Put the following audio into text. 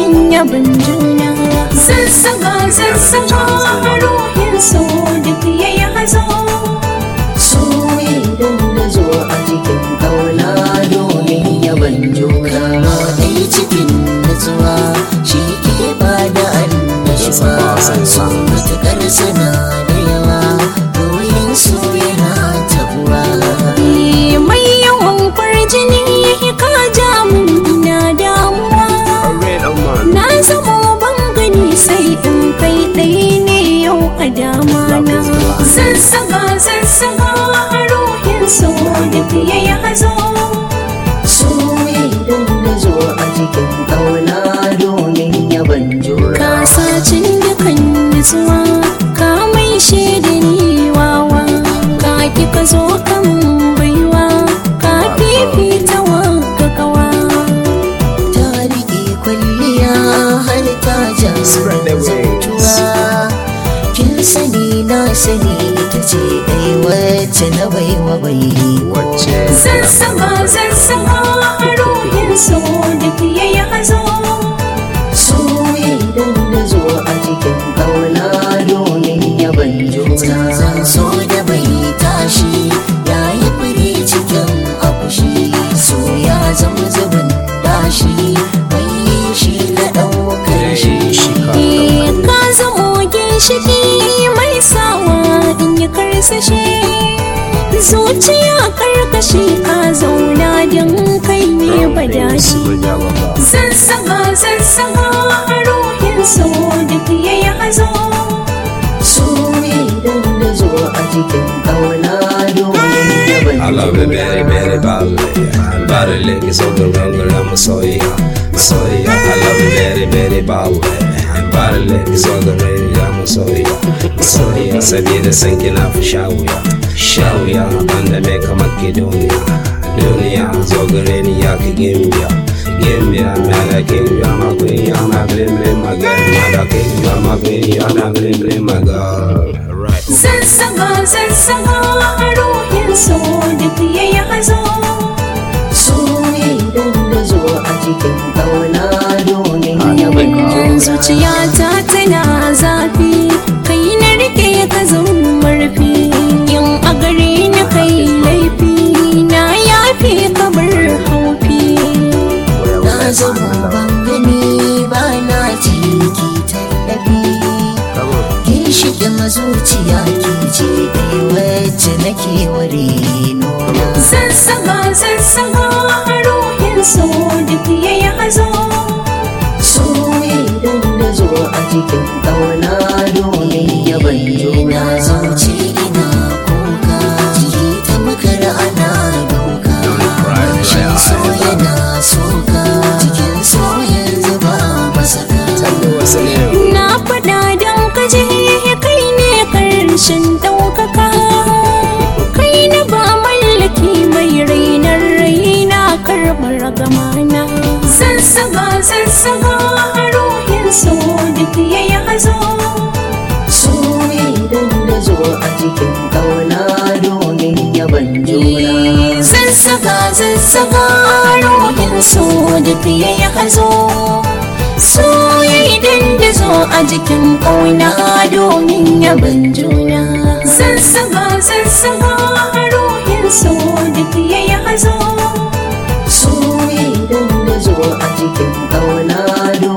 domin yabin juna sassaga sassaga ruhin so duk ya yi hazo so idan na zo a cikin kauna domin yaban juna ɗaya cikin natsuwa shi ke ba da annashuwa so matuƙar sana da yawa domin so yana tabuwa mai yawan farjini ka ja mun ina damuwa na zama ban gani sai in kai ɗaya ne yau a dama na sassaga sassaga ruhin so duk ya yi hazo so idan na zo a cikin kauna domin yaban juna ka sacin dukan nutsuwa ka mai shaida ni wawa ka ki ka zo kan baiwa ka fifita wa gagawa ta riƙe kwalliya har ta ja zantuwa kin sani na sani ita ce ɗai wacce na baiwa bai sassaba sassaba ruhin so duk ya yi hazo so idan na zo a cikin ƙauna domin yaban juna zan so da bai tashi ya yi fure cikin akushi so ya zama zubin dashi mai shi ga ɗaukar shi Eh, ka zamo ginshiki mai sawa in yi karsashi zuciya karkashi ka zauna don kai ne badashi sassaba sassaba ruhin so duk ya yi hazo so idan na zo a cikin ƙauna domin yaban I love it very, very badly. Body lick is on the roller, I'm a soya. Soya, I love it very, very badly. Body lick is on the roller, I'm a soya. Soya, sabida sanki na fi shawuya. Shawuya, banda mai kamar ki duniya. Duniya, zo gare ni ya ki gimbiya. Gimbiya, mai da gimbiya, my queen, you're my blim blim, my girl. My da king, you're my queen, you're my blim blim, my girl. Right. sassaba sassaba ruhin so duk ya yi hazo so idan na zo a cikin ƙauna domin yaban juna zuciyata tana zafi kai na rike ka zama marfi in a gare ni kai laifi na yafe ka bar haufi na zama ban gani ba na ciki tallafi ginshiƙin zuciya ke ce ɗai wacce nake ware nuna sassaba sassaba ruhin so duk ya yi hazo so idan na zo a cikin ƙauna domin yaban juna zuci ina kuka jiki ta makar ana dauka shin so yana soka cikin so yanzu ba masaka na faɗa don ka je kai ne karshen ɗaukaka kai na ba mallaki mai rainar raina karɓar gamana sassaba sassaba ruhin so duk ya yi hazo so idan na zo a cikin ƙauna domin yaban juna sassaba sassaba ruhin so duk ya yi hazo so ya yi dandazo a jikin ƙauna domin yaban juna sassaba sassaba ruhin so duk ya yi hazo so idan na zo a cikin ƙauna domin